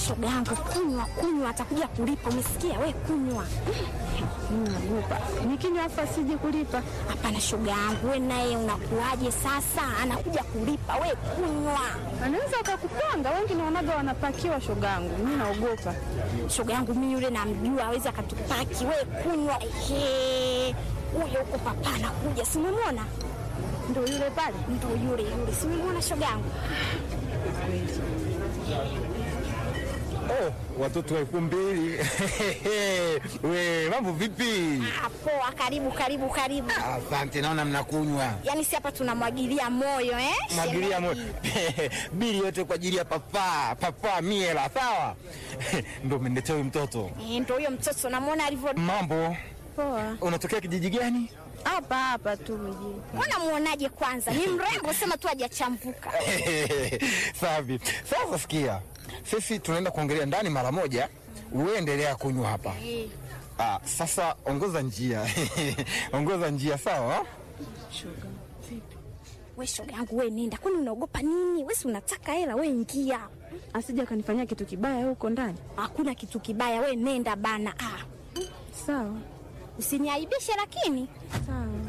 shoga yangu, kunywa kunywa, atakuja kulipa. Umesikia we? Kunywa. Naogopa nikinywa afa sije kulipa. Hapana shoga yangu, we naye unakuaje sasa? Anakuja kulipa, we kunywa. Anaweza akakupanga, wengi naonaga wanapakiwa. Shogangu mimi naogopa. Shoga yangu mimi yule namjua, awezi akatupaki. We kunywa. Ehe, huyo huko papa anakuja, simemwona? Ndo yule pale. Ndo yule yule, simemwona shoga yangu? Oh, watoto elfu mbili we mambo vipi? Ah, poa, karibu karibu karibu. Asante, naona mnakunywa Yaani si hapa tunamwagilia moyo eh? mwagilia mo Shemeji. bili yote kwa ajili ya papa papa miela, sawa ndo umeniletea huyu mtoto. Eh, ndo huyo mtoto namwona alivyo. Mambo, Poa. unatokea kijiji gani? Hapa hapa tu mjini. Mbona muonaje kwanza? Ni mrembo, sema tu hajachambuka. Safi. Sasa sikia, sisi tunaenda kuongelea ndani mara moja, uendelea kunywa hapa. Ah, sasa ongoza njia ongoza njia, sawa? We shoga yangu, we nenda, kwani unaogopa nini? We si unataka hela, we ingia. Asije akanifanyia kitu kibaya huko ndani. Hakuna kitu kibaya, we nenda bana. Ah, Sawa usiniaibishe lakini. sawa.